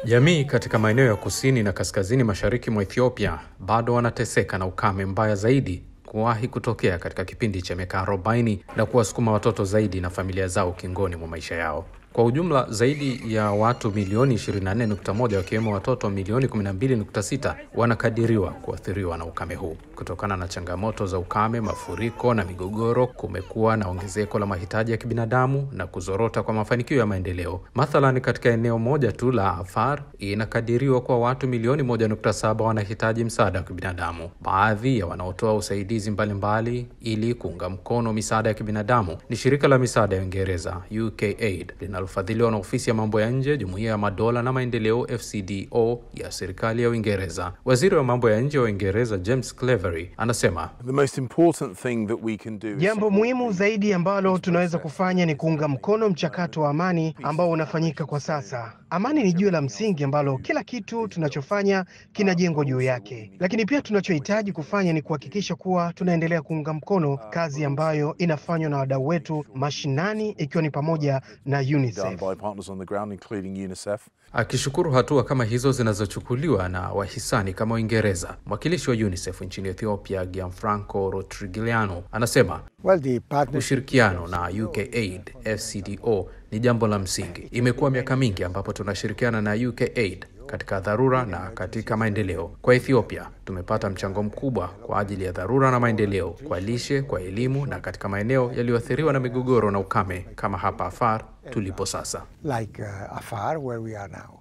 Jamii katika maeneo ya kusini na kaskazini mashariki mwa Ethiopia bado wanateseka na ukame mbaya zaidi kuwahi kutokea katika kipindi cha miaka 40 na kuwasukuma watoto zaidi na familia zao kingoni mwa maisha yao. Kwa ujumla zaidi ya watu milioni 24.1 wakiwemo watoto milioni 12.6 wanakadiriwa kuathiriwa na ukame huu. Kutokana na changamoto za ukame, mafuriko na migogoro, kumekuwa na ongezeko la mahitaji ya kibinadamu na kuzorota kwa mafanikio ya maendeleo. Mathalan, katika eneo moja tu la Afar inakadiriwa kwa watu milioni 1.7 wanahitaji msaada wa kibinadamu. Baadhi ya wanaotoa usaidizi mbalimbali mbali ili kuunga mkono misaada ya kibinadamu ni shirika la misaada ya Uingereza UKAID linalofadhiliwa na ofisi ya mambo ya nje, jumuiya ya madola na maendeleo FCDO ya serikali ya Uingereza. Waziri wa mambo ya nje wa Uingereza James Cleverly anasema The most important thing that we can do is Jambo muhimu zaidi ambalo tunaweza kufanya ni kuunga mkono mchakato wa amani ambao unafanyika kwa sasa. Amani ni jiwe la msingi ambalo kila kitu tunachofanya kinajengwa juu yake, lakini pia tunachohitaji kufanya ni kuhakikisha kuwa tunaendelea kuunga mkono kazi ambayo inafanywa na wadau wetu mashinani, ikiwa ni pamoja na done UNICEF. by partners on the ground, including UNICEF. Akishukuru hatua kama hizo zinazochukuliwa na wahisani kama Uingereza, mwakilishi wa UNICEF nchini Ethiopia Gianfranco Rotrigliano anasema Well, the partnership ushirikiano na UKAID FCDO ni jambo la msingi. Imekuwa miaka mingi ambapo tunashirikiana na UKAID katika dharura na katika maendeleo. Kwa Ethiopia tumepata mchango mkubwa kwa ajili ya dharura na maendeleo, kwa lishe, kwa elimu na katika maeneo yaliyoathiriwa na migogoro na ukame kama hapa Afar tulipo sasa. like uh, Afar, where we are now.